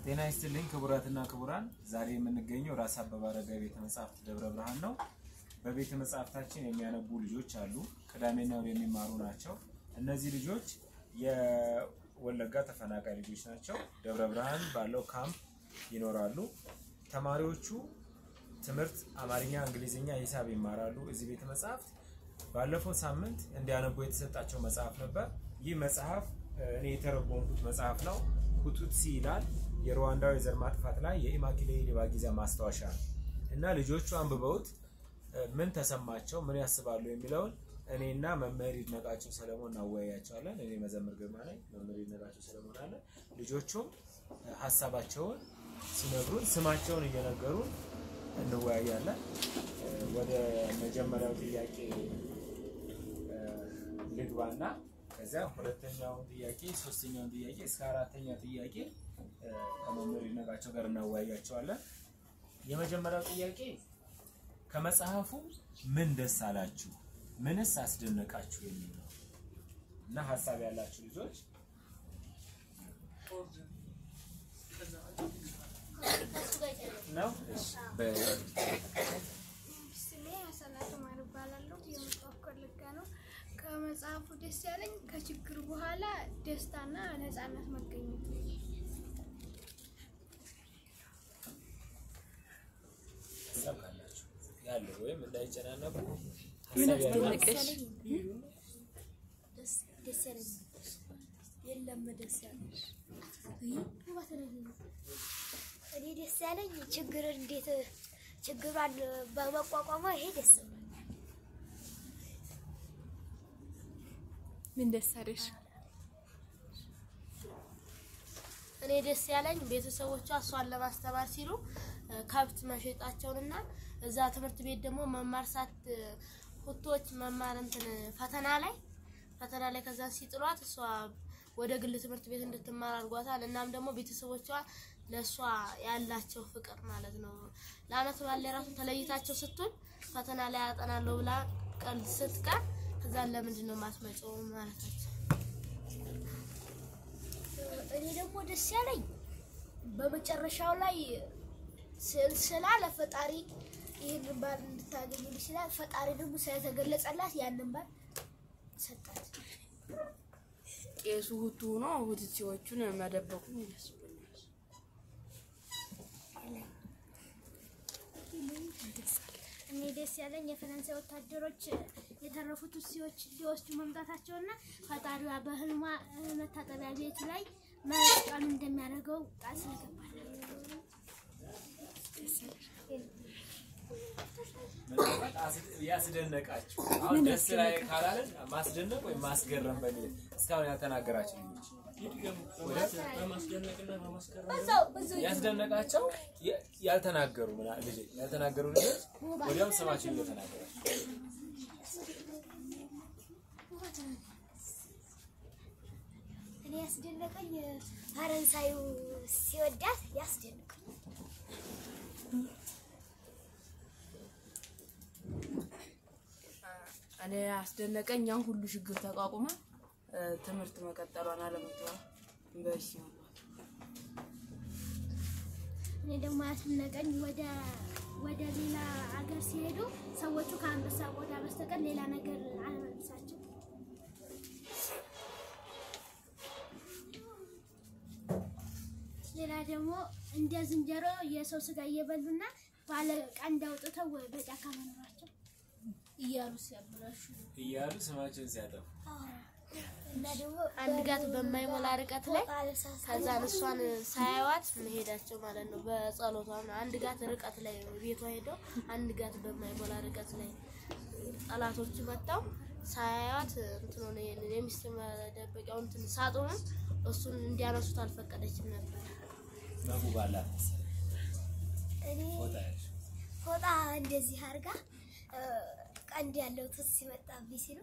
ጤና ይስጥልኝ ክቡራትና ክቡራን፣ ዛሬ የምንገኘው ራስ አበበ አረጋዊ ቤተ መጻሕፍት ደብረ ብርሃን ነው። በቤተ መጻሕፍታችን የሚያነቡ ልጆች አሉ። ቅዳሜና እሑድ የሚማሩ ናቸው። እነዚህ ልጆች የወለጋ ተፈናቃይ ልጆች ናቸው። ደብረ ብርሃን ባለው ካምፕ ይኖራሉ። ተማሪዎቹ ትምህርት አማርኛ፣ እንግሊዝኛ፣ ሂሳብ ይማራሉ። እዚህ ቤተ መጻሕፍት ባለፈው ሳምንት እንዲያነቡ የተሰጣቸው መጽሐፍ ነበር። ይህ መጽሐፍ እኔ የተረጎምኩት መጽሐፍ ነው። ሁቱትሲ ይላል። የሩዋንዳዊ የዘር ማጥፋት ላይ የኢማኪሌ ሊባጊዛ ማስታወሻ ነው እና ልጆቹ አንብበውት ምን ተሰማቸው፣ ምን ያስባሉ የሚለውን እኔና መምህር ይድነቃቸው ሰለሞን እናወያያቸዋለን። እኔ መዘምር ግርማ ነኝ፣ መምህር ይድነቃቸው ሰለሞን አለ። ልጆቹም ሀሳባቸውን ሲነግሩን ስማቸውን እየነገሩን እንወያያለን። ወደ መጀመሪያው ጥያቄ ልግባና ከዚያ ሁለተኛውን ጥያቄ ሶስተኛውን ጥያቄ እስከ አራተኛ ጥያቄ ከመምህር ይድነቃቸው ጋር እናወያያቸዋለን። የመጀመሪያው ጥያቄ ከመጽሐፉ ምን ደስ አላችሁ፣ ምንስ አስደነቃችሁ የሚል ነው እና ሀሳብ ያላችሁ ልጆች ነው። ስሜ አሰላት ማር እባላለሁ። የመጽሐፍ ኮልጋ ነው። ከመጽሐፉ ደስ ያለኝ ከችግር በኋላ ደስታና ነፃነት መገኘት ነው። ሀሳብ ካላችሁ ያለው ወይም እንዳይጨናነቁ ምን ሀሳብ ያላችሁ አስደነቀሽ? ደስ ያለኝ የለም ደስ ያለኝ እኔ ደስ ያለኝ ችግር እንዴት ችግሯን በመቋቋሟ ይሄ ደስ ነው። ምን ደስ አለሽ? እኔ ደስ ያለኝ ቤተሰቦቿ እሷን ለማስተማር ሲሉ እ፣ ከብት መሸጣቸውንና እዛ ትምህርት ቤት ደግሞ መማር ሳት ሁቶች መማር እንትን ፈተና ላይ ፈተና ላይ ከዛ ሲጥሏት እሷ ወደ ግል ትምህርት ቤት እንድትማር አድርጓታል። እናም ደግሞ ቤተሰቦቿ ለእሷ ያላቸው ፍቅር ማለት ነው። ለአመት ባለ ራሱ ተለይታቸው ስትሆን ፈተና ላይ ያጠናለሁ ብላ ቀን ስትቀር ከዛ ለምንድን ነው የማትመጪው ማለታቸው እኔ ደግሞ ደስ ያለኝ በመጨረሻው ላይ ስዕል ስላ ለፈጣሪ ይህንን ባል እንድታገኙ ይችላል። ፈጣሪ ደግሞ ስለተገለጸላት ያንን ባል ሰጣት። ቄሱ ሁቱ ሆኖ ሁትሲዎቹን መደበቁን ያስብኛል። እኔ ደስ ያለኝ የፈረንሳይ ወታደሮች የተረፉት ሲዎች ሊወስዱ መምጣታቸውና ፈጣሪዋ በህልሟ መታጠቢያ ቤት ላይ መስቀሉ እንደሚያደርገው ቃል ስለገባል። ምናልባት አስ- ያስደነቃችሁ አሁን ደስ ላይ ካላለን ማስደነቅ ወይም ማስገረም በሚል እስካሁን ያልተናገራችሁ ልጆች በዛው በዛው ያስደነቃቸው ያ- ያልተናገሩ ምና- ልጅ ያልተናገሩ ልጆች ወዲያው ስማቸው እየተናገራቸው እኔ ያስደነቀኝ ፈረንሳዩ ሲወዳት ያስደንቀኝ። እኔ አስደነቀኝ ያን ሁሉ ችግር ተቋቁማ እ፣ ትምህርት መቀጠሏን አለመተዋ ዩኒቨርሲቲ መግባት። እኔ ደግሞ ያስደነቀኝ ወደ ወደ ሌላ አገር ሲሄዱ ሰዎቹ ከአንበሳ ቆዳ በስተቀር ሌላ ነገር አልመልሳቸው። ሌላ ደግሞ እንደ ዝንጀሮ የሰው ስጋ እየበሉና ባለ ቀንድ አውጥተው በጫካ መኖራቸው እያሉ ሲያበላሹ እያሉ ስማቸውን ሲያጠፉ እና ደግሞ አንድ ጋት በማይሞላ ርቀት ላይ ባለሳሳ ከዛ እሷን ሳያዋት መሄዳቸው ማለት ነው። በጸሎቷ ነው። አንድ ጋት ርቀት ላይ ቤቷ ሄደው አንድ ጋት በማይሞላ ርቀት ላይ ጠላቶች መጥተው ሳያዩት እንትን ሆነ። ይሄንን የሚስት መደበቂያውን እንትን ሳጥኑን እሱን እንዲያነሱት አልፈቀደችም ነበር። መጉ ባላት መሰለኝ እኔ ፎጣ ያልሽ ፎጣ እንደዚህ አድርጋ እ፣ ቀንድ ያለው ትስ ሲመጣብኝ ሲሉ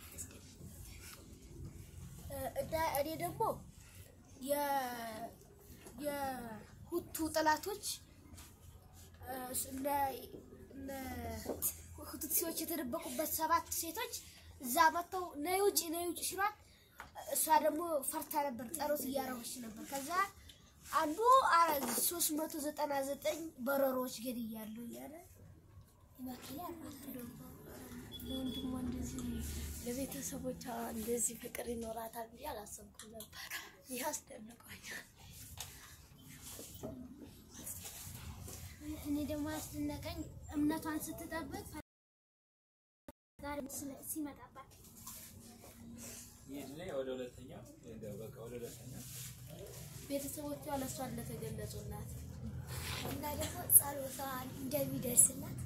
እ፣ እና እኔ ደግሞ የ- የሁቱ ጠላቶች እ፣ እነ እነ ሁቱትሲዎች የተደበቁበት ሰባት ሴቶች እዛ መጥተው ነይ ውጪ ነይ ውጪ ሲሏት እሷ ደግሞ ፈርታ ነበር፣ ጸሎት እያረገች ነበር። ከዛ አንዱ አረ ሶስት መቶ ዘጠና ዘጠኝ በረሮች ገድያለሁ እያለ ይመክላል ማለት ነው። ለወንድሟ እንደዚህ ለቤተሰቦቿ እንደዚህ ፍቅር ይኖራታል ብዬ አላሰብኩም ነበር። ይህ አስደንቆኛል። እኔ ደግሞ ያስደነቀኝ እምነቷን ስትጠብቅ ፈጣሪ ስለ- ሲመጣባት ይሄድና ወደ ሁለተኛው እንደው በቃ ወደ ሁለተኛው ቤተሰቦቿ ለእሷ እንደተገለጹላት እና ደግሞ ጸሎቷ እንደሚደርስላት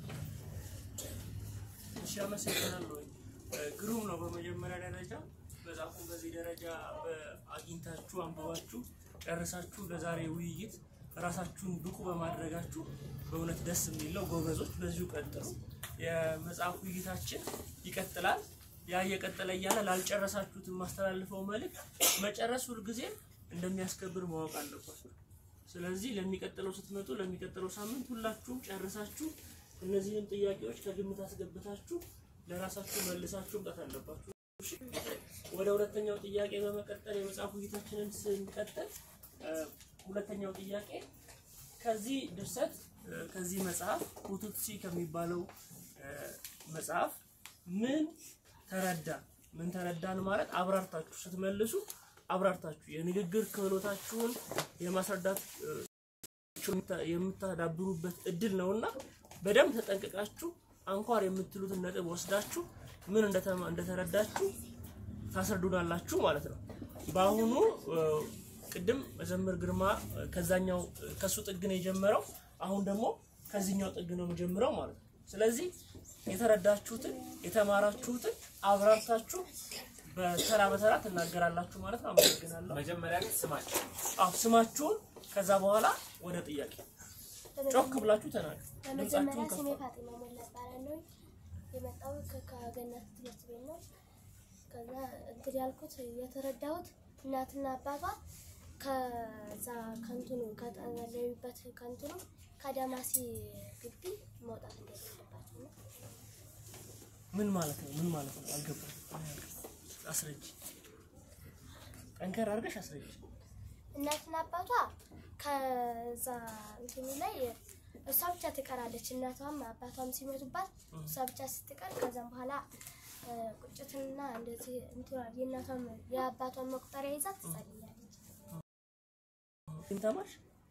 እሺ አመሰግናለሁ። ግሩም ነው። በመጀመሪያ ደረጃ መጽሐፉን በዚህ ደረጃ አግኝታችሁ አንብባችሁ ጨርሳችሁ ለዛሬ ውይይት ራሳችሁን ብቁ በማድረጋችሁ በእውነት ደስ የሚለው ጎበዞች፣ በዚሁ ቀጥሉ። የመጽሐፍ ውይይታችን ይቀጥላል። ያ እየቀጠለ እያለ ላልጨረሳችሁት የማስተላልፈው መልእክት መጨረስ ሁልጊዜ እንደሚያስከብር ማወቅ አለባችሁ። ስለዚህ ለሚቀጥለው ስትመጡ ለሚቀጥለው ሳምንት ሁላችሁም ጨርሳችሁ እነዚህንም ጥያቄዎች ከግምት አስገብታችሁ ለራሳችሁ መልሳችሁ መምጣት አለባችሁ። እሺ? ወደ ሁለተኛው ጥያቄ በመቀጠል የመጽሐፍ ውይይታችንን ስንቀጥል እ፣ ሁለተኛው ጥያቄ ከዚህ ድርሰት እ፣ ከዚህ መጽሐፍ ሁቱትሲ ከሚባለው እ፣ መጽሐፍ ምን ተረዳ? ምን ተረዳን ማለት አብራርታችሁ ስትመልሱ አብራርታችሁ የንግግር ክህሎታችሁን የማስረዳት እ፣ የምታ- የምታዳብሩበት እድል ነውና በደንብ ተጠንቅቃችሁ አንኳር የምትሉትን ነጥብ ወስዳችሁ ምን እንደተማ- እንደተረዳችሁ ታስረዱናላችሁ ማለት ነው። በአሁኑ እ፣ ቅድም መዘምር ግርማ እ፣ ከዛኛው እ፣ ከሱ ጥግ ነው የጀመረው። አሁን ደግሞ ከዚህኛው ጥግ ነው የጀምረው ማለት ነው። ስለዚህ የተረዳችሁትን የተማራችሁትን አብራርታችሁ በተራ በተራ ትናገራላችሁ ማለት ነው። አመሰግናለሁ። መጀመሪያ ግን ስማቸው አዎ ስማችሁን ከዛ በኋላ ወደ ጥያቄ ጮክ ብላችሁ ተናገሩ። በመጀመሪያ ድምጻችሁን ስሜ ከፍ ፋጢማ ሞላ እባላለሁ። የመጣሁት ከገነት ትምህርት ቤት ነው። ከዛ እንትን ያልኩት የተረዳሁት እናትና አባቷ ከዛ ከንትኑ ከጠለሉበት ከንትኑ ከዳማሲ ግቢ መውጣት እንደሌለባቸው ነው። ምን ማለት ነው? ምን ማለት ነው? አልገባም። አስረጅ። ጠንከር አድርገሽ አስረጅ። እናትና አባቷ ከዛ እንትኑ ላይ እሷ ብቻ ትቀራለች። እናቷም አባቷም ሲሞቱባት እሷ ብቻ ስትቀር ከዛም በኋላ እ፣ ቁጭትና እንደዚህ እንትኗ የእናቷም የአባቷን መቁጠሪያ ይዛ ትጸልያለች። ግን ተማርሽ?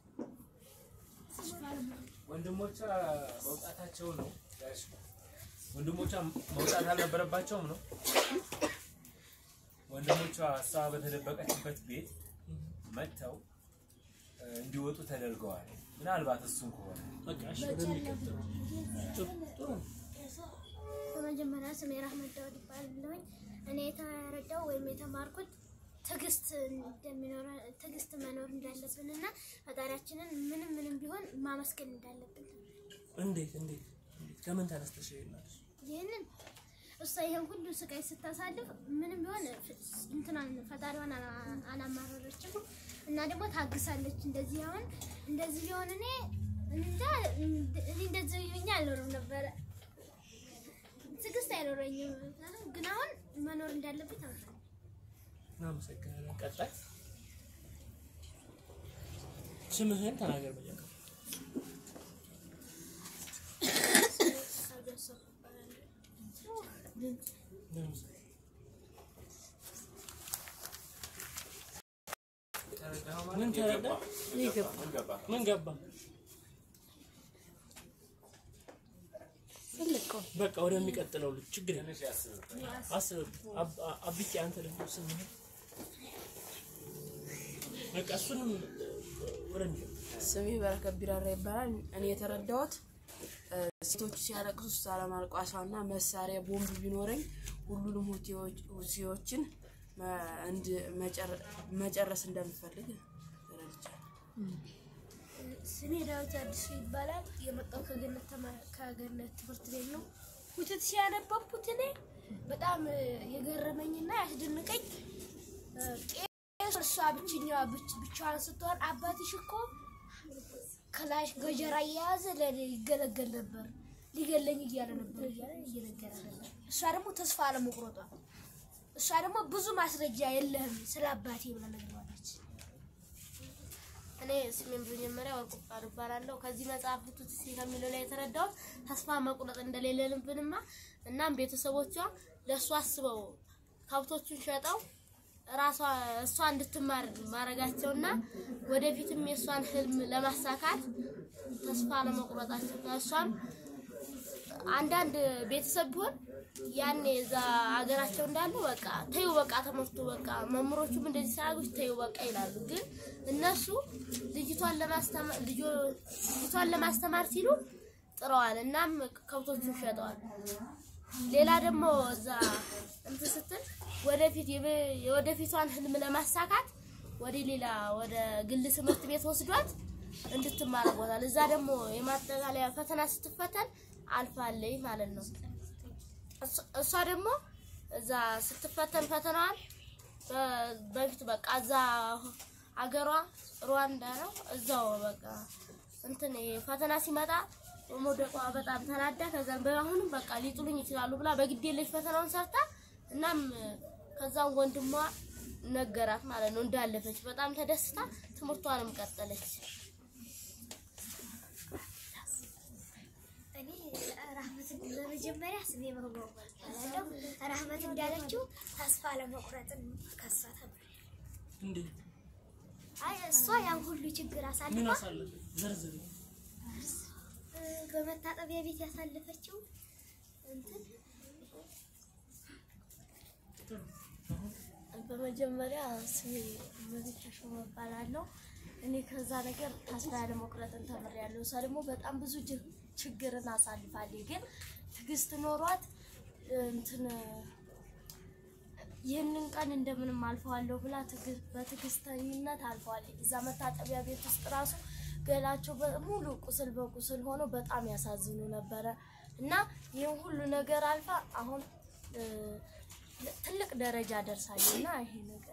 ወንድሞቿ መውጣታቸው ነው ያልሽ? ወንድሞቿ መውጣት አልነበረባቸውም ነው? ወንድሞቿ እሷ በተደበቀችበት ቤት መጥተው እ፣ እንዲወጡ ተደርገዋል። ምናልባት እሱን ከሆነ በቃ እሺ፣ ወደሚቀጥለው ጥሩ ጥሩ ነው። በመጀመሪያ ስሜ ራህመት ዳውድ ይባላለሁኝ። እኔ የተረዳው ወይም የተማርኩት ትዕግስት እንደሚኖረ ትዕግስት መኖር እንዳለብን እና ፈጣሪያችንን ምንም ምንም ቢሆን ማመስገን እንዳለብን እንዴት እንዴት እንዴት ከምን ተነስተሽ ይላል? ይህንን እሷ ይሄን ሁሉ ስቃይ ስታሳልፍ ምንም ቢሆን ፍ- እንትናን ፈጣሪዋን አላ- አላማረረችም እና ደግሞ ታግሳለች። እንደዚህ አሁን እንደዚህ ቢሆን እኔ እንጃ እኔ እንደዚህ ሆኜ አልኖርም ነበረ። ትዕግስት አይኖረኝም። ግን አሁን መኖር እንዳለብኝ ተምሬያለሁ። እናመሰግናለን። ቀጣይ ስምህን ተናገር መጀመሪያ። እናመሰግናለን። ተረዳኸው ምን ማለት ተረዳ? የገባ ምን ገባ? ምን ገባ? በቃ ወደሚቀጥለው ልጅ ችግር የለም። ትንሽ ያስብበት። አስብበት። አብ- አ- አብቄ አንተ ደግሞ ስምህን በቃ እሱንም ወደሚቀጥለው ስሜ በረከት ቢራራ ይባላል። እኔ የተረዳሁት እ፣ ሴቶቹ ሲያለቅሱ እሷ ለማልቋሷና መሳሪያ ቦምብ ቢኖረኝ ሁሉንም ሁቲዎች- ሁቲዎችን መ- እንድ- መጨረ- መጨረስ እንደምፈልግ ተረድቻለሁ። ስሜ ዳዊት አዲሱ ይባላል። የመጣው ከገነት ተማ- ከገነት ትምህርት ቤት ነው። ውትት ሲያነበብኩት እኔ በጣም እ፣ የገረመኝና ያስደንቀኝ እ፣ ቄስ እሷ ብቸኛዋ ብቻ- ብቻዋን ስትሆን አባትሽ እኮ ክላሽ ገጀራ እየያዘ ለእኔ ይገለገል ነበር ሊገለኝ እያለ ነበር እያለ እየነገረ ነበር። እሷ ደግሞ ተስፋ አለመቁረጧ እሷ ደግሞ ብዙ ማስረጃ የለህም ስለ አባቴ ብላ ነግረዋለች። እኔ ስሜን በመጀመሪያ ወርቁ ቃል እባላለሁ። ከዚህ መጽሐፍ ቱትሲ ከሚለው ላይ የተረዳሁት ተስፋ መቁረጥ እንደሌለብንማ እናም ቤተሰቦቿ ለእሷ አስበው ከብቶቹን ሸጠው ራሷ እሷ እንድትማር ማድረጋቸውና ወደፊትም የእሷን ህልም ለማሳካት ተስፋ ለመቁረጣቸው ከእሷም አንዳንድ ቤተሰብ ቢሆን ያኔ እዛ ሀገራቸው እንዳሉ በቃ ተይው በቃ ተመፍቶ በቃ መምህሮቹም እንደዚህ ሲያደርጉሽ ተይው በቃ ይላሉ። ግን እነሱ ልጅቷን ለማስተማር ልጅቷን ለማስተማር ሲሉ ጥረዋል። እናም ከብቶቹን ሸጠዋል። ሌላ ደግሞ እዛ እንትን ስትል ወደፊት የበ- የወደፊቷን ህልም ለማሳካት ወደ ሌላ ወደ ግል ትምህርት ቤት ወስዷት እንድትማር አድርጓታል። እዛ ደግሞ የማጠቃለያ ፈተና ስትፈተን አልፋለች ማለት ነው። እሷ- እሷ ደግሞ እዛ ስትፈተን ፈተናዋን በ- በፊት በቃ እዛ አገሯ ሩዋንዳ ነው። እዛው በቃ እንትን ይሄ ፈተና ሲመጣ በመውደቋ በጣም ተናዳ ከዛም በአሁንም በቃ ሊጥሉኝ ይችላሉ ብላ በግድ የለሽ ፈተናውን ሰርታ እናም ከዛም ወንድሟ ነገራት ማለት ነው እንዳለፈች በጣም ተደስታ ትምህርቷንም ቀጠለች። እኔ ራህመት በመጀመሪያ ስሜ መግባው እባላለሁ። ራህመት እንዳለችው ተስፋ ለመቁረጥን ከሷ ተምሬያለሁ። እንዴት አይ እሷ ያን ሁሉ ችግር ምን አሳልፋ አሳለፈ? ዘርዝር። እ፣ በመታጠቢያ ቤት ያሳለፈችው እንትን በመጀመሪያ ስሜ መቤት ተሾመ እባላለሁ። እኔ ከዛ ነገር ተስፋ ያለ መቁረጥን ተምሬያለሁ። እሷ ደግሞ በጣም ብዙ ጅ- ችግርን አሳልፋለች። ግን ትዕግስት ኖሯት እንትን ይህንን ቀን እንደምንም አልፈዋለሁ ብላ ትዕግ- በትዕግስተኝነት አልፈዋለች። እዛ መታጠቢያ ቤት ውስጥ ራሱ ገላቸው በሙሉ ቁስል በቁስል ሆኖ በጣም ያሳዝኑ ነበረ እና ይህን ሁሉ ነገር አልፋ አሁን እ፣ ትልቅ ደረጃ ደርሳለች እና ይሄ ነገር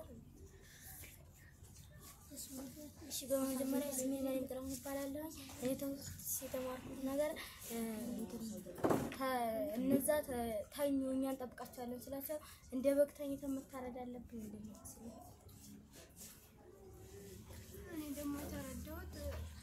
እሺ በመጀመሪያ ስሜ መሪም ጥላሁን እባላለሁ። እኔ ትምህርት የተማርኩት ነገር እ፣ እንትን ከ- እነዛ ተ- ተኙ እኛ እንጠብቃቸዋለን ስላቸው እንደ በግ ተኝተን መታረድ አለብን እንደሚመስል እኔ ደግሞ የተረዳሁት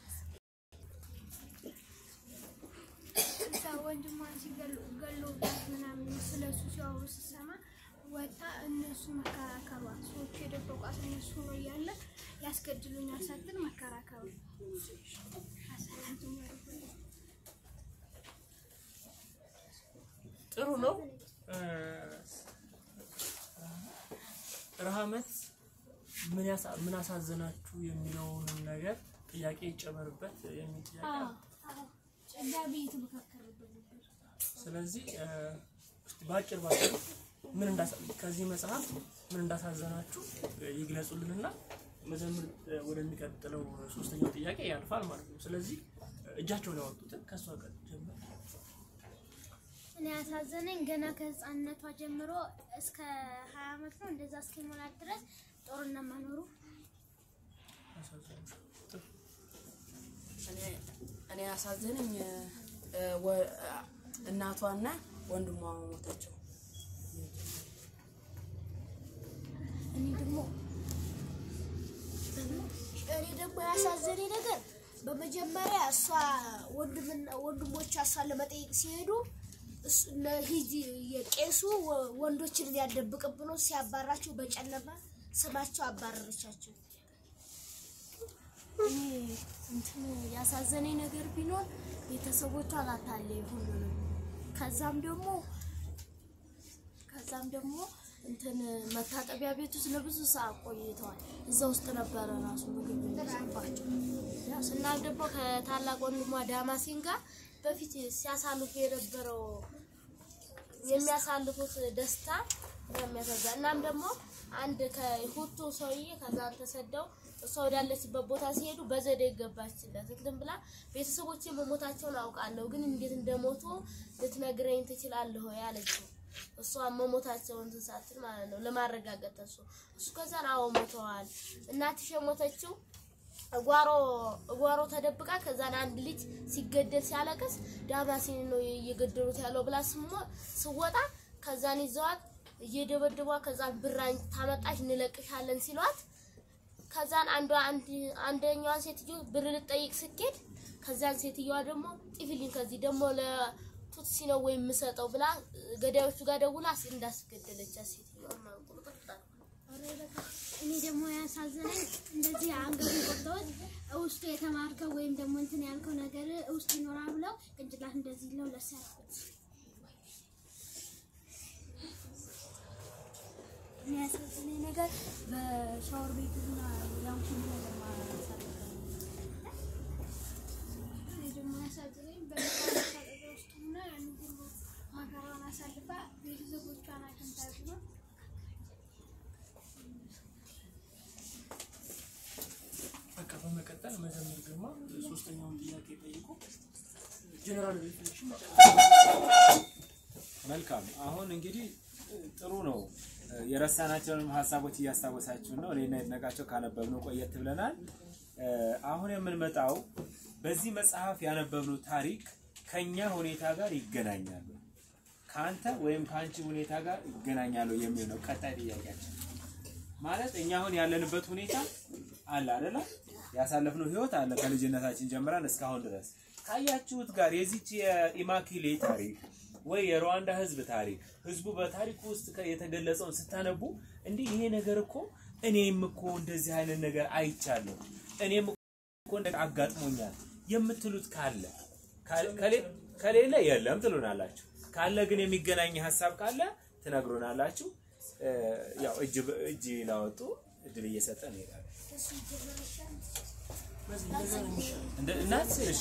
እዛ ወንድሟን ሲገሉ ገለውባት ምናምን ስለሱ ሲያወሩ ስሰማ ወታ እነሱ መከራከሯ ሰዎቹ የደበቋት እነሱ ነው እያለ ያስገድሉኛል ሳትል መከራከሯ አሳላትም ጥሩ ነው። እ፣ ረሃመት ምን ያሳ ምን አሳዘናችሁ የሚለውንም ነገር ጥያቄ ይጨመርበት የሚል ጥያቄ አለ። ጨጋቢ የተመካከረበት ነበር። ስለዚህ እ፣ እስቲ በአጭር ባጭሩ ምን እንዳሳ ከዚህ መጽሐፍ ምን እንዳሳዘናችሁ እ፣ ይግለጹልንና መዘምር እ፣ ወደሚቀጥለው ሶስተኛው ጥያቄ ያልፋል ማለት ነው። ስለዚህ እ፣ እጃቸውን ያወጡትን ከእሷ ጋር ጀምር። እኔ ያሳዘነኝ ገና ከህፃንነቷ ጀምሮ እስከ ሀያ አመት ነው እንደዛ እስኪሞላት ድረስ ጦርነት መኖሩ አሳዘናችሁ። ጥሩ። እኔ- እኔ ያሳዘነኝ እ፣ ወ- እናቷና ወንድሟ መሞታቸው እኔ ደግሞ እኔ ደግሞ ያሳዘነኝ ነገር በመጀመሪያ እሷ ወንድምና ወንድሞቿ እሷን ለመጠየቅ ሲሄዱ እሱ- እነ ሂጂ የቄሱ ወ- ወንዶችን ሊያደብቅብ ብሎ ሲያባራቸው በጨለማ ስማቸው አባረረቻቸው። እኔ እንትን ያሳዘነኝ ነገር ቢኖር ቤተሰቦቿ አላታለኝ ሁሉንም። ከዛም ደግሞ ከዛም ደግሞ እንትን መታጠቢያ ቤት ውስጥ ለብዙ ሰዓት ቆይተዋል። እዛ ውስጥ ነበረ ራሱ ምግብ የሚሰባቸው። እናም ደግሞ ከታላቅ ወንድሟ ዳማሲን ጋር በፊት ሲያሳልፉ የነበረው የሚያሳልፉት ደስታ የሚያሳዛ እናም ደግሞ አንድ ከሁቱ ሰውዬ ከዛ ተሰደው እሷ ወዳለችበት ቦታ ሲሄዱ በዘዴ ገባችለት እንትን ብላ ቤተሰቦቼ መሞታቸውን አውቃለሁ፣ ግን እንዴት እንደሞቱ ልትነግረኝ ትችላለህ ወይ አለችው። እሷ መሞታቸውን እንትን ሳትል ማለት ነው ለማረጋገጥ እሱ እሱ ከዛን አዎ ሞተዋል። እናትሽ የሞተችው እጓሮ እጓሮ ተደብቃ ከዛን አንድ ልጅ ሲገደል ሲያለቅስ ዳማሲን ነው እየገደሉት ያለው ብላ ስሞ ስወጣ ከዛን ይዘዋት እየደበደቧ ከዛን ብራኝ ታመጣች እንለቅሻለን ሲሏት ከዛን አንዷ አንድ አንደኛዋ ሴትዮ ብር ልጠይቅ ስኬድ ከዛን ሴትዮዋ ደግሞ ጥፊልኝ ከዚህ ደግሞ ለቱትሲ ነው ወይ የምሰጠው ብላ ገዳዮቹ ጋር ደውላ እንዳስገደለቻት ሴትዮዋ ማለት ቁርጥርጥ አድርጋ። እኔ ደግሞ ያሳዘነኝ እንደዚህ አንገቱን ቆርጠውት ውስጡ የተማርከው ወይም ደግሞ እንትን ያልከው ነገር ውስጥ ይኖራል ብለው ቅንጭላት እንደዚህ ለው ለሰርኩት የሚያሳዝነኝ ነገር በሻወር ቤት እና ያን ሁሉ ነገር ማሳለፍ እኔ ደግሞ ያሳዝነኝ በመታጠቢያ ውስጥ ሆና ያን ሁሉ መከራውን አሳልፋ ቤተሰቦቿን አግኝታ ቢሆን በቃ በመቀጠል መዘምር ግርማ ሶስተኛውን ጥያቄ ጠይቁ። ጀነራል ሪፍሌክሽን መልካም አሁን እንግዲህ ጥሩ ነው። የረሳናቸውንም ሀሳቦች እያስታወሳችሁ ነው። እኔና የድነቃቸው ካነበብነው ቆየት ብለናል። አሁን የምንመጣው በዚህ መጽሐፍ ያነበብነው ታሪክ ከኛ ሁኔታ ጋር ይገናኛሉ፣ ከአንተ ወይም ከአንቺ ሁኔታ ጋር ይገናኛሉ የሚል ነው ቀጣይ ጥያቄያችን። ማለት እኛ አሁን ያለንበት ሁኔታ አለ አይደለ? ያሳለፍነው ህይወት አለ ከልጅነታችን ጀምረን እስካሁን ድረስ ካያችሁት ጋር የዚች የኢማኪሌ ታሪክ ወይ የሩዋንዳ ህዝብ ታሪክ ህዝቡ በታሪክ ውስጥ ከ- የተገለጸውን ስታነቡ እንዲህ ይሄ ነገር እኮ እኔም እኮ እንደዚህ አይነት ነገር አይቻለሁ እኔም እኮ እንደ አጋጥሞኛል የምትሉት ካለ ካለ- ከሌ- ከሌለ የለም ትሉናላችሁ። ካለ ግን የሚገናኝ ሀሳብ ካለ ትነግሩናላችሁ። እ፣ ያው እጅ በ- እጅ ላወጡ እድል እየሰጠ እንሄዳለን። እንደ እናት እሺ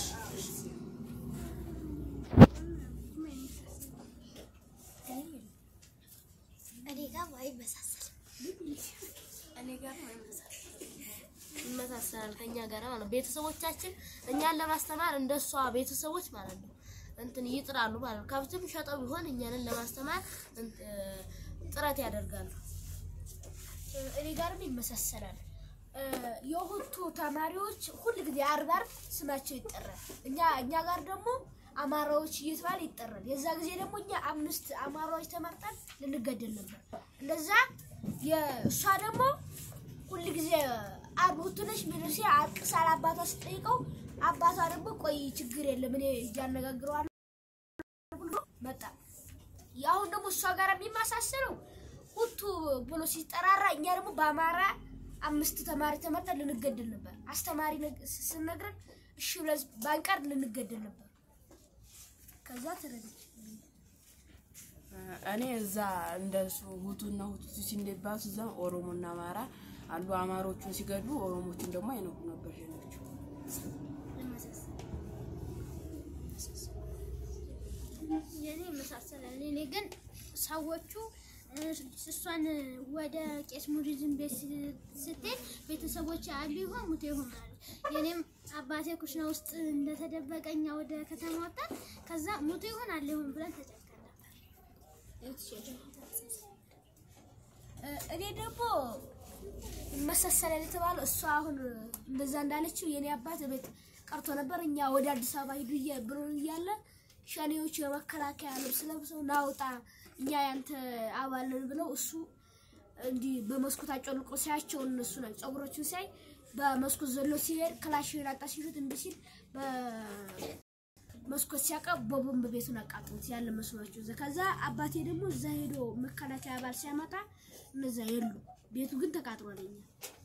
እኔ ጋር አይመሳሰልም። እኔ ጋር ነው ይመሳሰላል ከኛ ጋር ማለት ነው። ቤተሰቦቻችን እኛን ለማስተማር እንደሷ ቤተሰቦች ማለት ነው እንትን ይጥራሉ ማለት ነው። ከብትም ሸጠው ቢሆን እኛንን ለማስተማር እንት- ጥረት ያደርጋሉ። እኔ ጋርም ይመሳሰላል። እ፣ የሁቱ ተማሪዎች ሁል ጊዜ አርብ አርብ ስማቸው ይጠራል። እኛ እኛ ጋር ደግሞ አማራዎች እየተባለ ይጠራል። የዛ ጊዜ ደግሞ እኛ አምስት አማራዎች ተመርጠን ልንገደል ነበር። እንደዛ የእሷ ደግሞ ሁል ጊዜ አርብ ሁቱ ነች ሚሉሲ አልቅሳል አባቷ ስጠይቀው አባቷ ደግሞ ቆይ ችግር የለም እኔ እያነጋግረዋለሁ ብሎ መጣ። የአሁን ደግሞ እሷ ጋር የሚመሳሰለው ሁቱ ብሎ ሲጠራራ እኛ ደግሞ በአማራ አምስት ተማሪ ተመርጠን ልንገደል ነበር። አስተማሪ ነግ- ስነግረን እሺ ብለን ባንቀር ልንገደል ነበር። ከዛ ተረደች። እኔ እዛ እንደሱ ሁቱና ሁቱ እንደባሱ እዛ ኦሮሞና አማራ አሉ። አማሮቹን ሲገድሉ ኦሮሞቹን ደግሞ አይነኩ ነበር ሸኖቹ። የኔ ይመሳሰላል። እኔ ግን ሰዎቹ እ፣ እሷን ወደ ቄስ ሙሪዝም ቤት ስ- ስትሄድ ቤተሰቦች አሉ ይሆን ሙቶ ይሆን አሉ። የኔም አባቴ ኩሽና ውስጥ እንደተደበቀ እኛ ወደ ከተማ ወጣን። ከዛ ሙቶ ይሆን አለ ይሆን ብለን ተጨንቀን ነበር። እ፣ እኔ ደግሞ ይመሳሰላል የተባለው እሷ አሁን እንደዛ እንዳለችው የኔ አባት ቤት ቀርቶ ነበር። እኛ ወደ አዲስ አበባ ሂዱ እያ- ብሎ እያለ ሸኔዎቹ የመከላከያ ልብስ ለብሰው ናውጣ እኛ ያንተ አባል ነን ብለው እሱ እንዲህ በመስኮት አጮልቆ ሲያቸው እነሱ ነው ጸጉሮቹን ሲያይ በመስኮት ዘሎ ሲሄድ ክላሽን አጣ ሲሉት እምቢ ሲል በመስኮት ሲያቀ በቦምብ ቤቱን አቃጥሉት ያለ መስሏቸው እዛ ከዛ አባቴ ደግሞ እዛ ሄዶ መከላከያ አባል ሲያመጣ እነዛ የሉ ቤቱ ግን ተቃጥሏል። እኛ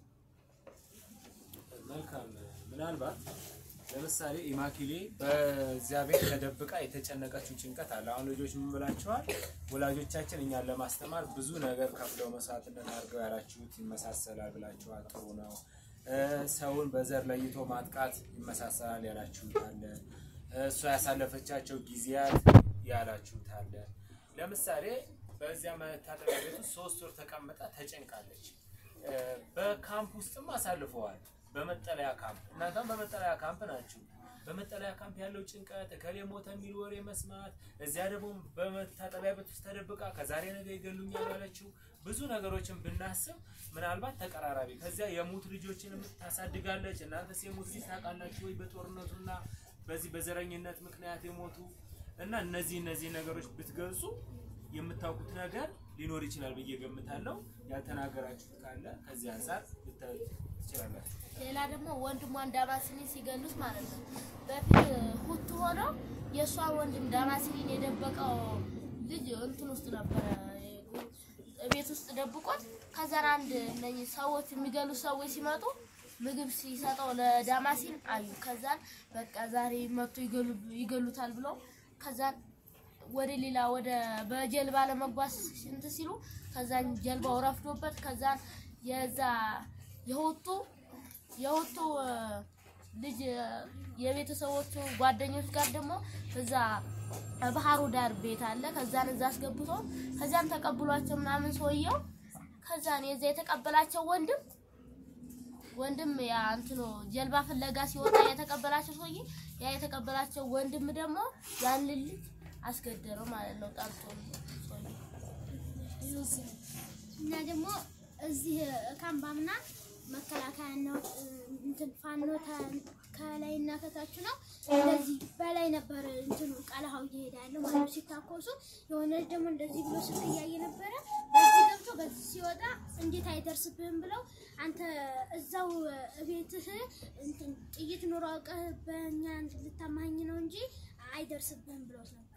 መልካም ምናልባት ለምሳሌ ኢማኪሌ በዚያ ቤት ተደብቃ የተጨነቀችው ጭንቀት አለ። አሁን ልጆች ምን ብላችኋል? ወላጆቻችን እኛን ለማስተማር ብዙ ነገር ከፍለው መስዋዕትነት አድርገው ያላችሁት ይመሳሰላል ብላችኋል። ጥሩ ነው። እ፣ ሰውን በዘር ለይቶ ማጥቃት ይመሳሰላል ያላችሁት አለ። እሷ ያሳለፈቻቸው ጊዜያት ያላችሁት አለ። ለምሳሌ በዚያ መታጠቢያ ቤት ውስጥ ሶስት ወር ተቀምጣ ተጨንቃለች። እ፣ በካምፕ ውስጥም አሳልፈዋል። በመጠለያ ካምፕ እናንተም በመጠለያ ካምፕ ናችሁ። በመጠለያ ካምፕ ያለው ጭንቀት እከሌ ሞተ የሚል ወሬ መስማት፣ እዚያ ደግሞ በመታጠቢያ ቤት ውስጥ ተደብቃ ከዛሬ ነገ ይገሉኛል ያለችው ብዙ ነገሮችን ብናስብ ምናልባት ተቀራራቢ ከዚያ የሙት ልጆችን ታሳድጋለች። እናንተስ የሙት ልጅ ታውቃላችሁ ወይ? በጦርነቱና በዚህ በዘረኝነት ምክንያት የሞቱ እና እነዚህ እነዚህ ነገሮች ብትገልጹ የምታውቁት ነገር ሊኖር ይችላል ብዬ ገምታለሁ። ያልተናገራችሁት ካለ ከዚህ አንጻር ልታዩት ትችላላችሁ። ሌላ ደግሞ ወንድሟን ዳማሲኒን ሲገሉት ማለት ነው። በፊት ሁቱ ሆነው የእሷን ወንድም ዳማሲኒን የደበቀው ልጅ እንትን ውስጥ ነበረ ቤት ውስጥ ደብቆት ከዛን አንድ እነኝህ ሰዎች የሚገሉ ሰዎች ሲመጡ ምግብ ሲሰጠው ለዳማሲን አዩ። ከዛን በቃ ዛሬ መጥቶ ይገሉ- ይገሉታል ብለው ከዛን ወደ ሌላ ወደ በጀልባ ለመጓዝ እንትን ሲሉ ከዛን ጀልባው ረፍዶበት ከዛን የዛ የሁቱ የሁቱ እ፣ ልጅ እ፣ የቤተሰቦቹ ጓደኞች ጋር ደግሞ እዛ ባህሩ ዳር ቤት አለ። ከዛን እዛ አስገብቶ ከዛን ተቀብሏቸው ምናምን ሰውየው ከዛን የዛ የተቀበላቸው ወንድም ወንድም ያ እንትኑ ጀልባ ፍለጋ ሲወጣ የተቀበላቸው ሰውዬ ያ የተቀበላቸው ወንድም ደግሞ ያን ልጅ አስገደረው ማለት ነው። ጠርቶ ሰውዬው እና ደግሞ እዚህ ካምባምና መከላከያ ነው እንትን ፋኖ ተ- ከላይና ከታች ነው። እንደዚህ በላይ ነበር እንትኑ ቀለሃው እየሄደ ያለው ማለት ነው። ሲታኮሱ የሆነ ልጅ ደግሞ እንደዚህ ብሎ ስልክ እያየ ነበረ። በዚህ ገብቶ በዚህ ሲወጣ እንዴት አይደርስብህም ብለው አንተ እዛው ቤትህ እንትን ጥይት ኑሮ አውቀህ በእኛ እንትን ልታማኝ ነው እንጂ አይደርስብህም ብሎት ነበረ።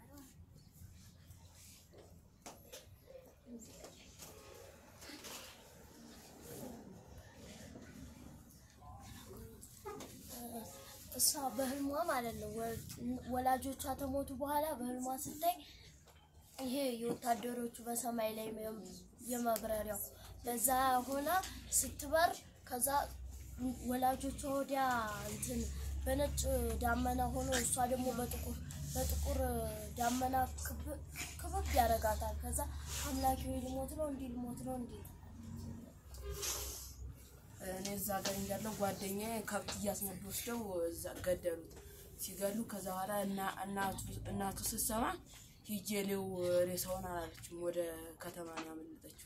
እሷ በህልሟ ማለት ነው ወ- ወላጆቿ ተሞቱ በኋላ በህልሟ ስታይ ይሄ የወታደሮቹ በሰማይ ላይ የም- የመብረሪያው በዛ ሆና ስትበር ከዛ ወላጆቿ ወዲያ እንትን በነጭ ዳመና ሆኖ እሷ ደግሞ በጥቁር በጥቁር ዳመና ክብ- ክብብ ያደርጋታል። ከዛ አምላኪ ወይ ልሞት ነው እንዲህ ልሞት ነው እንዲህ እኔ እዛ ጋር እንዳለው ጓደኛዬ ከብት እያስነዱ ወስደው እዛ ገደሉት። ሲገሉ ከዛ በኋላ እና- እናቱ እናቱ ስትሰማ ሂጄ ሌው ሬሳውን አላለችም። ወደ ከተማ ነው ያመለጠችው።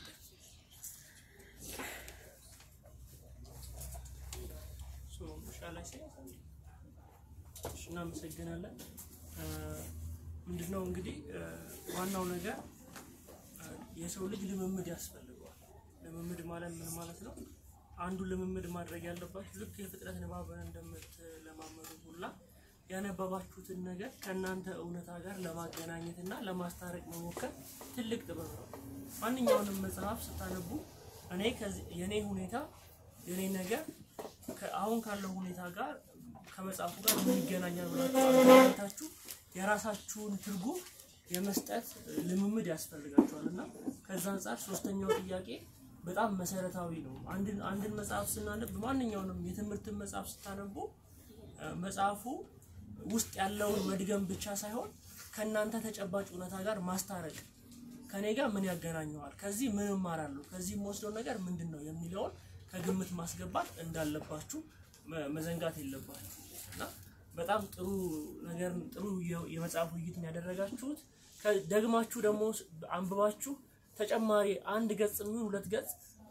ሶ ሻላይ ሴ እሺ፣ እናመሰግናለን። እ፣ ምንድነው እንግዲህ እ፣ ዋናው ነገር እ፣ የሰው ልጅ ልምምድ ያስፈልገዋል። ልምምድ ማለት ምን ማለት ነው? አንዱ ልምምድ ማድረግ ያለባችሁ ልክ የፍጥረት ንባብን እንደምትለማመዱ ሁላ ያነበባችሁትን ነገር ከእናንተ እውነታ ጋር ለማገናኘት እና ለማስታረቅ መሞከር ትልቅ ጥበብ ነው። ማንኛውንም መጽሐፍ ስታነቡ እኔ ከዚህ የኔ ሁኔታ የኔ ነገር ከ- አሁን ካለው ሁኔታ ጋር ከመጽሐፉ ጋር ምን ይገናኛል ብላችሁ አገናኝታችሁ የራሳችሁን ትርጉም የመስጠት ልምምድ ያስፈልጋችኋል እና ከዛ አንጻር ሶስተኛው ጥያቄ በጣም መሰረታዊ ነው። አንድን አንድን መጽሐፍ ስናነብ ማንኛውንም የትምህርትን መጽሐፍ ስታነቡ እ፣ መጽሐፉ ውስጥ ያለውን መድገም ብቻ ሳይሆን ከእናንተ ተጨባጭ እውነታ ጋር ማስታረቅ ከኔ ጋር ምን ያገናኘዋል፣ ከዚህ ምን እማራለሁ፣ ከዚህ የምወስደው ነገር ምንድን ነው የሚለውን ከግምት ማስገባት እንዳለባችሁ መ- መዘንጋት የለባችሁ እና በጣም ጥሩ ነገር ጥሩ የ- የመጽሐፍ ውይይትን ያደረጋችሁት ከ- ደግማችሁ ደግሞ ስ- አንብባችሁ ተጨማሪ አንድ ገጽ የሚሆን ሁለት ገጽ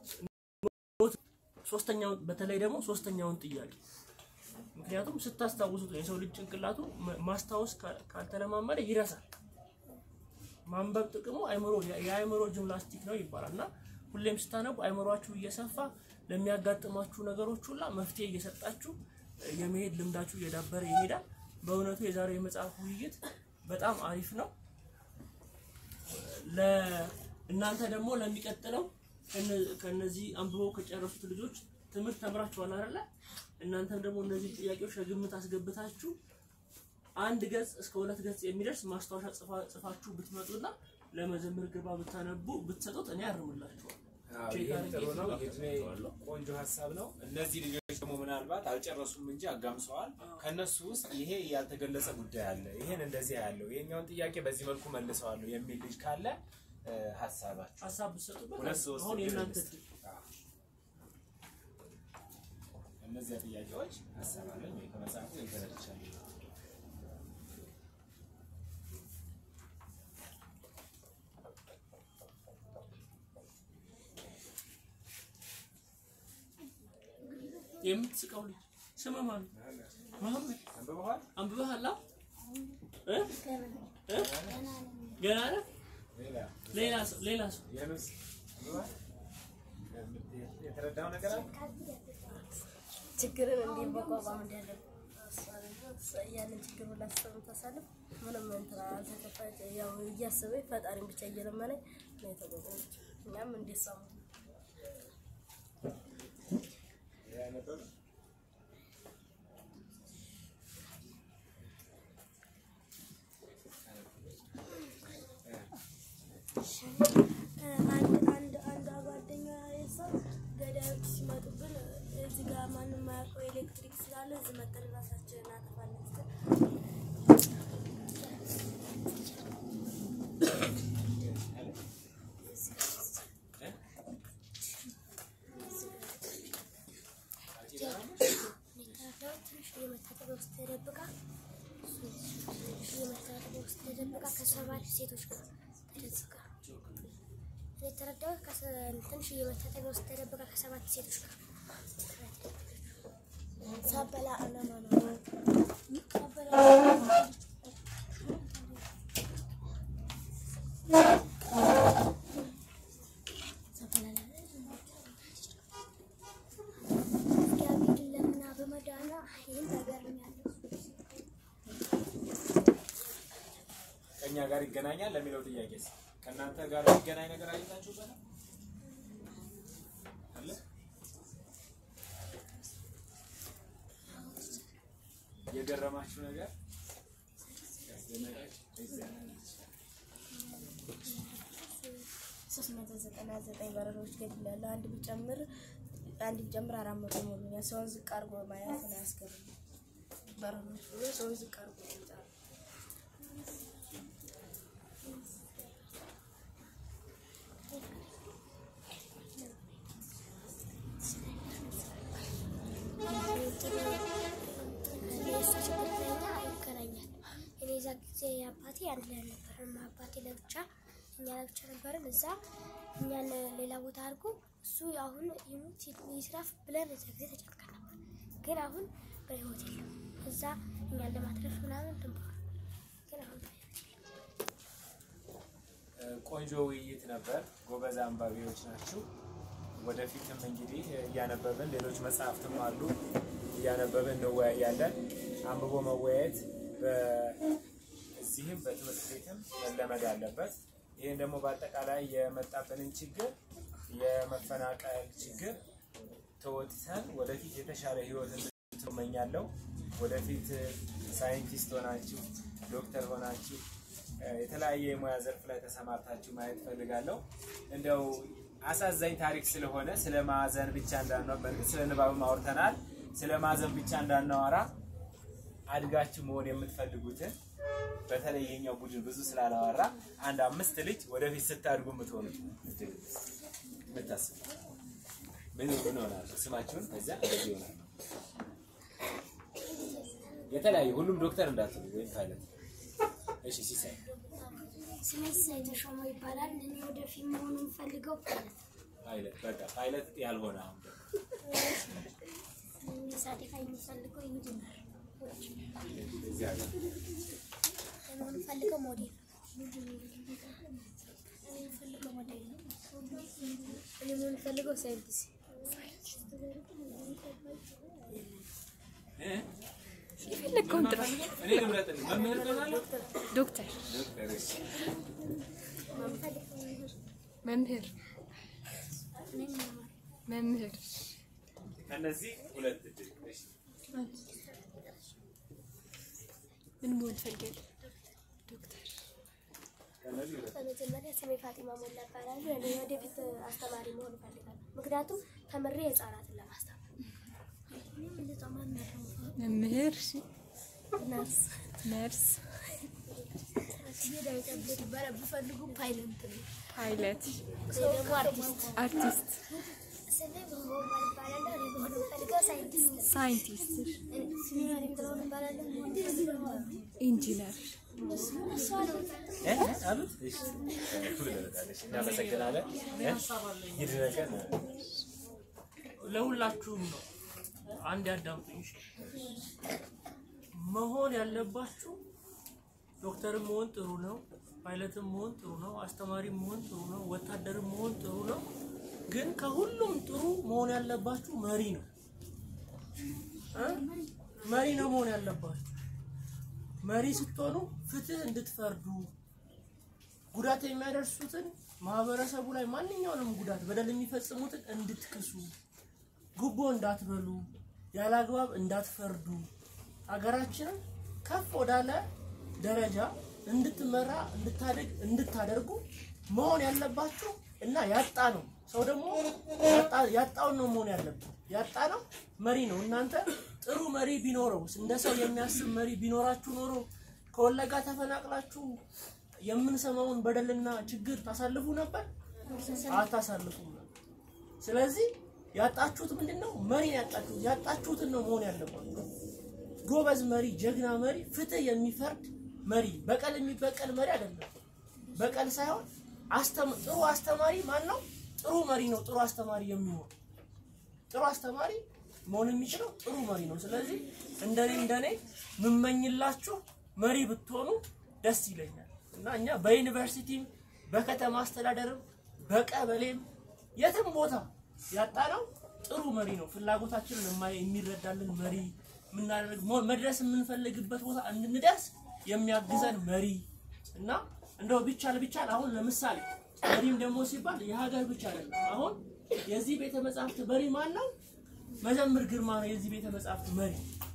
ሶስተኛውን በተለይ ደግሞ ሶስተኛውን ጥያቄ ምክንያቱም ስታስታውሱት ነው የሰው ልጅ ጭንቅላቱ ማ- ማስታወስ ካ- ካልተለማመደ ይረሳል። ማንበብ ጥቅሙ አይምሮ የአይምሮ ጂምናስቲክ ነው ይባላል እና ሁሌም ስታነቡ አይምሯችሁ እየሰፋ ለሚያጋጥሟችሁ ነገሮች ሁላ መፍትሄ እየሰጣችሁ እ፣ የመሄድ ልምዳችሁ እየዳበረ ይሄዳል። በእውነቱ የዛሬው የመጽሐፍ ውይይት በጣም አሪፍ ነው። ለእናንተ ደግሞ ለሚቀጥለው ከነ- ከነዚህ አንብበው ከጨረሱት ልጆች ትምህርት ተምራችኋል አይደለ? እናንተም ደግሞ እነዚህ ጥያቄዎች ከግምት አስገብታችሁ አንድ ገጽ እስከ ሁለት ገጽ የሚደርስ ማስታወሻ ጽፋ- ጽፋችሁ ብትመጡና ለመዘምር ግባ ብታነቡ ብትሰጡት እኔ ያርምላችኋል። አዎ፣ ቼክ ይህም አድርጌ ጥሩ ነው። እዚህ የድኔ ጋር ቆንጆ ሀሳብ ነው። እነዚህ ልጆች ደግሞ ምናልባት አልጨረሱም እንጂ አጋምሰዋል። ከነሱ ውስጥ ይሄ ያልተገለጸ ጉዳይ አለ፣ ይሄን እንደዚህ ያለው ይሄኛውን ጥያቄ በዚህ መልኩ መልሰዋለሁ የሚል ልጅ ካለ እ፣ ሀሳባችሁ ሀሳብ ብትሰጡበት ሁለት ሶስት አሁን የእናንተ ድረስ። እድል። አዎ። እነዚያ ጥያቄዎች ሀሳብ አለኝ ወይ ከመጽሐፉ የተረድቻለሁ። የምትስቀው ልጅ ስም ማን ነው? መሐመድ አንብበዋል? አንብበሃል? እ? እ? ገና ነህ? ሌላ ሌላ ሰው ሌላ ሰው የምስ አንብበዋል? የተረዳው ነገር አለ? ችግርን እንዴት መቋቋም እንዳለብን ያንን ችግር ሁላ ታሳልፍ ምንም እንትን አልተከፋች ያው እያሰበኝ ፈጣሪን ብቻ እየለመነኝ ነው የተቋቋመችው። እኛም እንዴት ሰሙ አንድ አንድ አንድ ጓደኛ የሰው ገዳዮች ሲመጡብን እዚህ ጋር ማንም ማያውቀው ኤሌክትሪክ ስላለ እዚህ መጠን ራሳችንን እናጠፋለን ስትል የመታጠቢያ ውስጥ ተደብቃ የመታጠቢያ ውስጥ ተደብቃ ከሰባት ሴቶች ጋር ተደብቃ እኔ የተረዳሁት ትንሽ የመታጠቢያ ውስጥ ተደብቃ ከሰባት ሴቶች ጋር ሳበላ አላማ ነው ሳበላ እግዚአብሔር ለምና በመዳና ይህን ነገር ነው ያለው። ከእኛ ጋር ይገናኛል ለሚለው ጥያቄ ከእናንተ ጋር የሚገናኝ ነገር አግኝታችሁበታል? አለ? የገረማችሁ ነገር ያስደነቃችሁ? ሶስት መቶ ዘጠና ዘጠኝ በረሮች ገድላለሁ። አንድ ቢጨምር አንድ ቢጨምር አራት መቶ ሞሉኛል። ሰውን ዝቅ አድርጎ ማየት ነው ያስገርም በረሮች ብሎ ሰውን ዝቅ አድርጎ ይወጣል። የእሱ ችግር ለኛ ይገናኛል። እኔ እዛ ጊዜ አባቴ አንድ ላይ አልነበረም። አባቴ ለብቻ እኛ ለብቻ ነበርን። እዛ እኛን ሌላ ቦታ አድርጎ እሱ አሁን ይሙት ይስራፍ ብለን እዛ ጊዜ ተጨንቀን ነበር። ግን አሁን በህይወት የለም። እዛ እኛን ለማትረፍ ምናምን ድንበር ግን አሁን በህይወት የለም። ቆንጆ ውይይት ነበር። ጎበዝ አንባቢዎች ናችሁ። ወደፊትም እንግዲህ እያነበብን ሌሎች መጽሐፍትም አሉ እያነበብን እንወያያለን። አንብቦ መወያየት በዚህም በትምህርት ቤትም መለመድ አለበት። ይህን ደግሞ በአጠቃላይ የመጣብንን ችግር የመፈናቀል ችግር ተወጥተን ወደፊት የተሻለ ህይወት እንድትኖሩ እመኛለሁ። ወደፊት ሳይንቲስት ሆናችሁ ዶክተር ሆናችሁ እ፣ የተለያየ የሙያ ዘርፍ ላይ ተሰማርታችሁ ማየት ፈልጋለሁ። እንደው አሳዛኝ ታሪክ ስለሆነ ስለ ማዕዘን ብቻ እንዳናወራ፣ በእርግጥ ስለ ንባብም አውርተናል። ስለ ማዕዘን ብቻ እንዳናወራ አድጋችሁ መሆን የምትፈልጉትን በተለይ የኛው ቡድን ብዙ ስላላወራ አንድ አምስት ልጅ ወደፊት ስታድጉ የምትሆኑት የምታስቡ ምን ምን ሆናል? ስማችሁን ከዚያ እንደዚህ ይሆናል። የተለያዩ ሁሉም ዶክተር እንዳትሉ ወይም ፓይለት። እሺ ሲሳይ ስሜ ሲሳይ ተሾመ ይባላል። እኔ ወደፊት መሆን የምፈልገው ፓይለት በቃ ፓይለት ያልሆነ አሁን ደግሞ ሳዴፋ የምፈልገው ኢንጂነር እዚህ ሀገር ለመሆን የምፈልገው ሞዴል እኔ የምፈልገው ሞዴል ነው። እኔ የምንፈልገው ሳይንቲስት እ? የፈለግከውን ጥራ። እኔ ልምረጥልህ። መምህር ትሆናለህ? ዶክተር፣ ዶክተር እሺ። መምህር፣ መምህር፣ ከእነዚህ ሁለት እድል እሺ። ምን መሆን ትፈልጋለህ? ዶክተር፣ ከእነዚህ ሁለት በመጀመሪያ ስሜ ፋጢማ ሞላ እባላለሁ። እኔ ወደፊት አስተማሪ መሆን እፈልጋለሁ። ምክንያቱም ተምሬ ህጻናትን ለማስተማር መምህር፣ እሺ፣ ነርስ ነርስ፣ ይባላል። ብፈልጉ ፓይለት ነው። ፓይለት፣ እኔ ደግሞ አርቲስት አርቲስት፣ ስሜ መሆን እባላለሁ። እኔ መሆን የምፈልገው ሳይንቲስት ነው። ሳይንቲስት፣ ስሜ ማሪም ጥላሁን እባላለሁ። መሆን የምፈልገው ኢንጂነር፣ እሷ ነው። እ? አሉት እሺ። ብለታለሽ። እናመሰግናለን። እ? ይድረቀን ለሁላችሁም ነው። አንድ ያዳምጡኝ። እሺ? መሆን ያለባችሁ ዶክተርም መሆን ጥሩ ነው፣ ፓይለትም መሆን ጥሩ ነው፣ አስተማሪም መሆን ጥሩ ነው፣ ወታደርም መሆን ጥሩ ነው። ግን ከሁሉም ጥሩ መሆን ያለባችሁ መሪ ነው። እ? መሪ ነው መሆን ያለባችሁ። መሪ ስትሆኑ ፍትህ እንድትፈርዱ ጉዳት የሚያደርሱትን ማህበረሰቡ ላይ ማንኛውንም ጉዳት በደል የሚፈጽሙትን እንድትክሱ፣ ጉቦ እንዳትበሉ፣ ያለ አግባብ እንዳትፈርዱ፣ ሀገራችንን ከፍ ወዳለ ደረጃ እንድትመራ እንድታደግ እንድታደርጉ መሆን ያለባችሁ እና ያጣ ነው ሰው ደግሞ ያጣ- ያጣውን ነው መሆን ያለበት። ያጣ ነው መሪ ነው። እናንተ ጥሩ መሪ ቢኖረው እንደ ሰው የሚያስብ መሪ ቢኖራችሁ ኖሮ ከወለጋ ተፈናቅላችሁ የምንሰማውን በደልና ችግር ታሳልፉ ነበር? አታሳልፉም ነበር። ስለዚህ ያጣችሁት ምንድን ነው? መሪ ነው ያጣችሁት። ያጣችሁትን ነው መሆን ያለባችሁ። ጎበዝ መሪ፣ ጀግና መሪ፣ ፍትህ የሚፈርድ መሪ፣ በቀል የሚበቀል መሪ አይደለም። በቀል ሳይሆን አስተም ጥሩ አስተማሪ ማን ነው? ጥሩ መሪ ነው። ጥሩ አስተማሪ የሚሆን ጥሩ አስተማሪ መሆን የሚችለው ጥሩ መሪ ነው። ስለዚህ እንደኔ እንደኔ ምመኝላችሁ መሪ ብትሆኑ ደስ ይለኛል እና እኛ በዩኒቨርሲቲም በከተማ አስተዳደርም በቀበሌም የትም ቦታ ያጣነው ጥሩ መሪ ነው። ፍላጎታችንን የማይ- የሚረዳልን መሪ የምናደርግ ሞ- መድረስ የምንፈልግበት ቦታ እንድንደርስ የሚያግዘን መሪ እና እንደው ቢቻል ቢቻል አሁን ለምሳሌ መሪም ደግሞ ሲባል የሀገር ብቻ አይደለም። አሁን የዚህ ቤተ መጻሕፍት መሪ ማን ነው? መዘምር ግርማ ነው የዚህ ቤተ መጻሕፍት መሪ።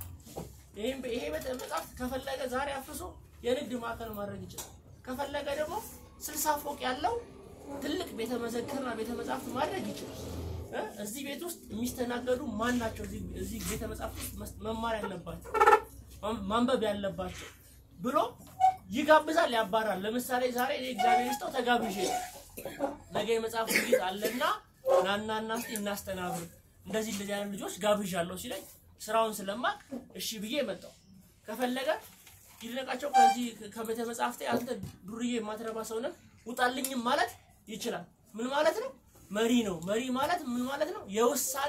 ይሄም ይሄ ቤተ መጻሕፍት ከፈለገ ዛሬ አፍርሶ የንግድ ማዕከል ማድረግ ይችላል። ከፈለገ ደግሞ ስልሳ ፎቅ ያለው ትልቅ ቤተ መዘክርና ቤተ መጻሕፍት ማድረግ ይችላል። እ? እዚህ ቤት ውስጥ የሚስተናገዱ ማን ናቸው? እዚህ እዚህ ቤተ መጻሕፍት ውስጥ መስ- መማር ያለባቸው ማን- ማንበብ ያለባቸው ብሎ ይጋብዛል፣ ያባራል። ለምሳሌ ዛሬ እኔ እግዚአብሔር ይስጠው ተጋብዤ ነው። ነገ የመጽሐፍ ውይይት አለና ናና እና እስቲ እናስተናብር እንደዚህ እንደዚህ አይነት ልጆች ጋብዣለሁ ሲለኝ ስራውን ስለማቅ እሺ ብዬ መጣሁ። ከፈለገ ይድነቃቸው ከዚህ ከቤተ መጽሐፍቴ አንተ ዱርዬ የማትረባ ሰው ነህ ውጣልኝም ማለት ይችላል። ምን ማለት ነው? መሪ ነው። መሪ ማለት ምን ማለት ነው? የውሳኔ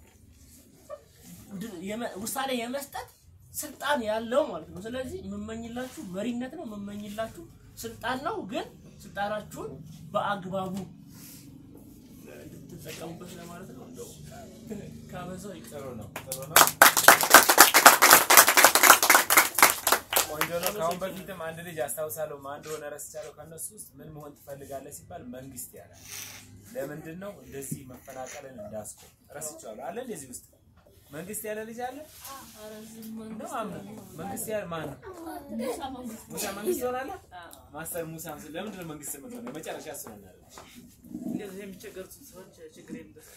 ድ- የመ- ውሳኔ የመስጠት ስልጣን ያለው ማለት ነው። ስለዚህ የምመኝላችሁ መሪነት ነው፣ የምመኝላችሁ ስልጣን ነው። ግን ስልጣናችሁን በአግባቡ እንድትጠቀሙበት ለማለት ነው። እንደው ካበዛው ይቅር። ጥሩ ነው ጥሩ ነው ቆንጆ ነው ከአሁን በፊትም አንድ ልጅ አስታውሳለሁ ማን እንደሆነ ረስቻለሁ ከእነሱ ውስጥ ምን መሆን ትፈልጋለህ ሲባል መንግስት ያላል ለምንድን ነው እንደዚህ መፈናቀልን እንዳስቆም ረስቻለሁ አለ እንደዚህ ውስጥ መንግስት ያለ ልጅ አለ ነው አምነው መንግስት ያለ ማን ነው ሙሳ መንግስት ሆናለ ማስተር ሙሳ ለምንድን ነው መንግስት የምትሆነው የመጨረሻ ስለሆነ እንደዚህ የሚቸገሩትን ሰዎች ችግር